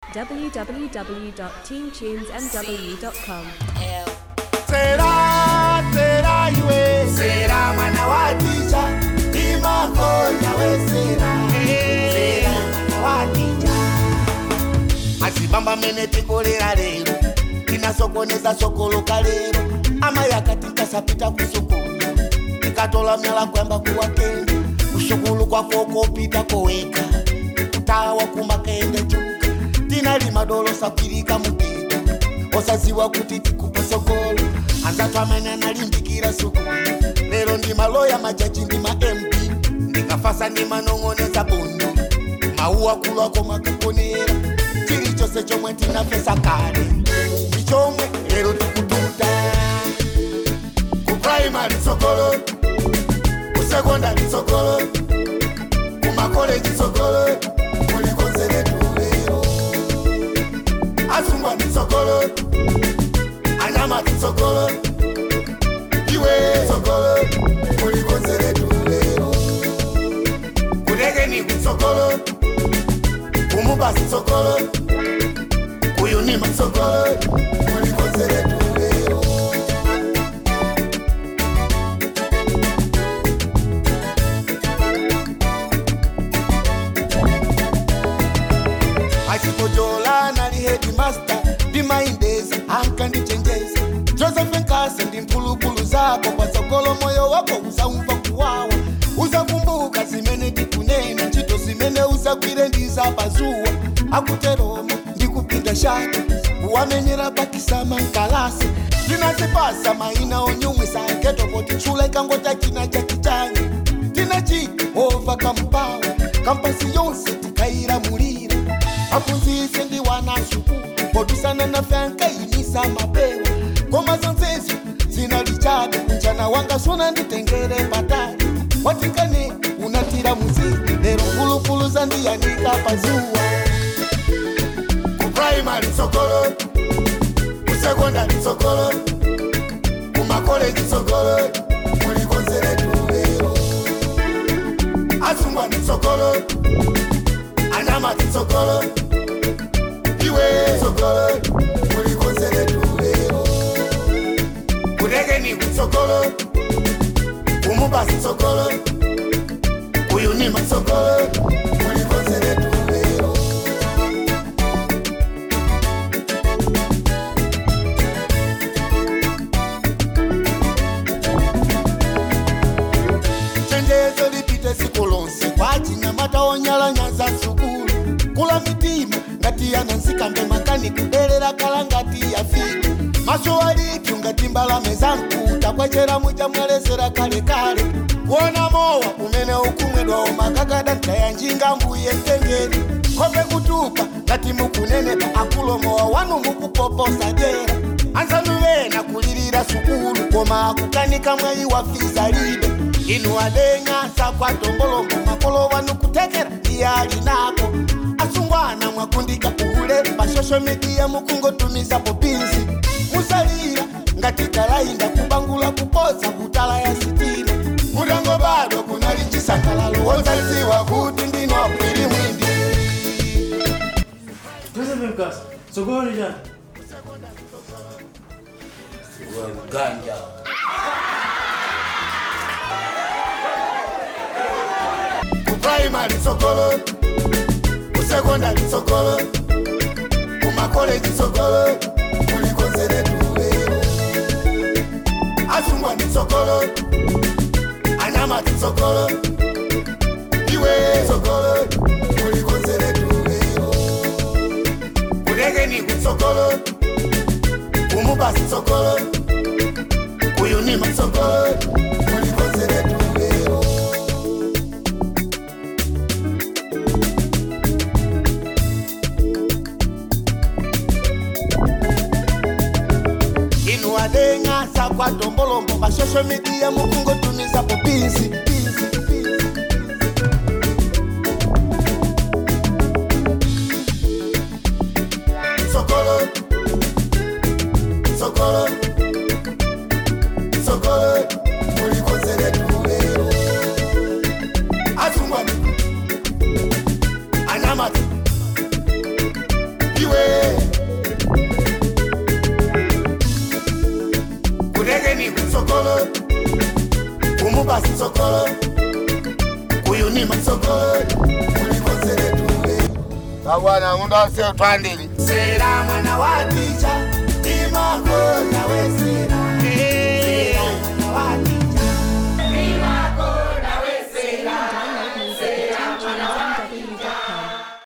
www.teamtunesmw.com. Será, será iwe Será mwana wa ticha Imakonya we será Será mwana wa ticha Asibamba mene tikolera lero tinasokoneza sokoloka lero ama yakati nkasapita kusukulu tikatola myala kwamba kuwakende kushukulu kwako kopita koweka kutawa kumakende chuka tinalima dolo sapirika mugeta osaziwa kuti tikupa sokolo anzatu amene analimbikira sukulu lero ndi maloya majaji ndi ma mp ndikafasa ndi manong'oneza bondo mauwa kulwako makakonera chilichonse chomwe tinafesa kale ndi chomwe lero tikututa ku primary sokolo ku secondary sokolo ku makoleji sokolo kulikonzeretu lero asungwa ndi sokolo anyama ndi sokolo iwe sokolo kulikonzeretu lero kulekeni kusokolo kumubasi sokolo kuyunima sokolo kulikonzeretu lero achipojola nali headmaster ndimaindezi ankandichenjeza joseph nkase ndi mphulupulu zako kwa sokolo moyo wako uzaumva kuwawa uzakumbuka zimene tikunena ntchito zimene uzagwire ndizapazuwa akuteroma ndikupinda shaka wamenyera pakisama nkalasi tinazipasa maina onyumwisa ketopoti tchula ikangota china chakichani tinachika ova kampawa kampasi yonse tikailamulira aphunzitse ndi wana sukulu podusana na fyankayimisa mapewa koma zonsezo zinalichabe mchana wanga suna nditengere patali watikane unatira muziki lero mphulupulu zandiyanika pazuwa ku primary sokolo ku secondary sokolo ku makoleji sokolo mulikonzeretu lero asungwa ndi sokolo anyama ndi sokolo iwe sokolo mulikonzeretu lero kulekeni kusokolo kumubasi sokolo kuyunima sokolo mulikonzeretu lero chenjezo lipite siku lonse kwachinyamata onyalanya za sukulu kula mitima ngati yanansikambe makani kudelera kala ngati yafika maso alipyu ngati mbalame za mkuta kwachera muja mwelezera kalekale kuona mowa umene ukumwedwawo makakada ntayanjinga mbuye mtengeni kope kutupa ngati mukunenepa akulomowa wanu mukupoposa jera anzanuvena kulirira sukulu koma akukanika mwayi wa fiza libe inu adenyasa kwa tongolongo makolo wanu kutekera iye ali nako asungwana mwakundika ule pashosho midiya mukungotumiza popinzi musalira ngati kalainda kubangula kupoza kutala ya sitima mutango bado kunali chisangalalo wonzaziwa kuti ndino apwiri mwindi Joseph Mkasa, sokoni jana. ganja ku primary sokolo ku secondary sokolo ku makoleji sokolo kulikonzeretu lero asungwa ndi sokolo anyama ndi sokolo iwe sokolo kulikonzeretu lero kulekeni kusokolo kumubasi sokolo kuyunima sokolo kulikonzeretu lero inu adenyasa kwa tombolombo mashosho midiya mukungotumiza popinzi sokolo sokolo sokolo mulikonzeretu lero asungwani anyamata mubasi sokolo uyu ni masokolo ulikozere tule babwana undase twandili sera mwana wa ticha imakonya we sera